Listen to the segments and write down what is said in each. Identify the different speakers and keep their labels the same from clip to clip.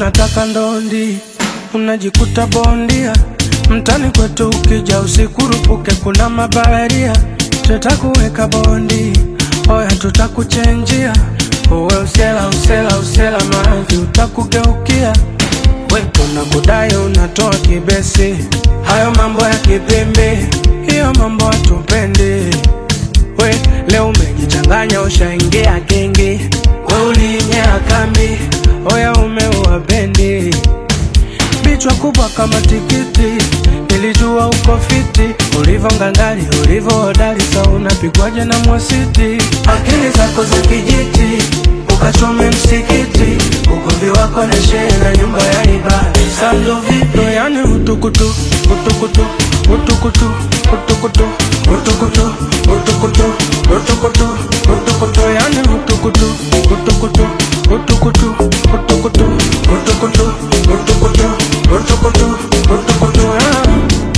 Speaker 1: unataka ndondi, unajikuta bondia mtani kwetu, ukija usikurupuke, kuna mabaharia tutakuweka bondi, oya tutakuchenjia uwe usela usela usela, mavi utakugeukia we tunakudai unatoa kibesi, hayo mambo ya kipimbi, hiyo mambo hatupendi. We leo umejichanganya, ushaingia kingi, we ulinyea kambi, oya umeua bendi, bichwa kubwa kama tikiti, nilijua uko fiti, ulivyo ngangari, ulivyo hodari, sa unapigwaje na mwasiti, akili zako za kijiti ukachome msikiti, ugomvi wako na shehe na nyumba ya ibada, sando vipo yani utukutu utukutu utukutu utukutu utukutu utukutu utukutu utukutu yani utukutu utukutu utukutu utukutu utukutu utukutu utukutu utukutu ah.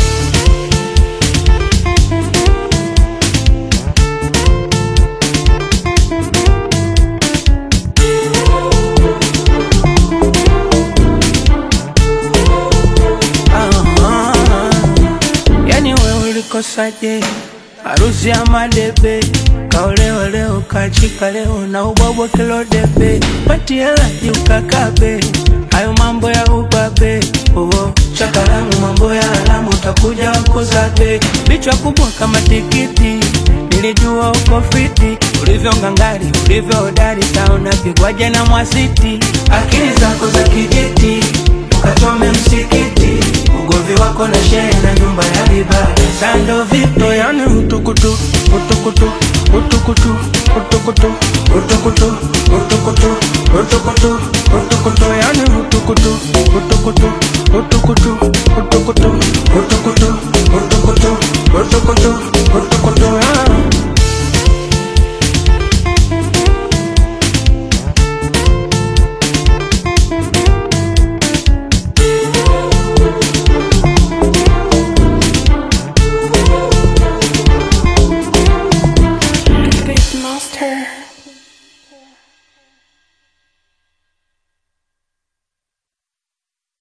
Speaker 2: Ah, yani we ulikosaje? Harusi ya madebe kaolewa leo kachika leo na ubwabwa kilo debe patielaji ukakabe hayo mambo ya ubabe oh, chakalamu mambo ya alamu utakuja wakuzabe bichwa kubwa kama tikiti nilijua uko fiti ulivyo ngangari ulivyo hodari sauna pigwaje na mwasiti akili zako za kijiti ukachome msikiti ugovi wako na shehe na nyumba ya ibada sando vipi
Speaker 1: No yani utukutu utukutu utukutu utukutu utukutu utukutu utukutu utukutu yani utukutu utukutu utukutu utukutu utukutu utukutu utukutu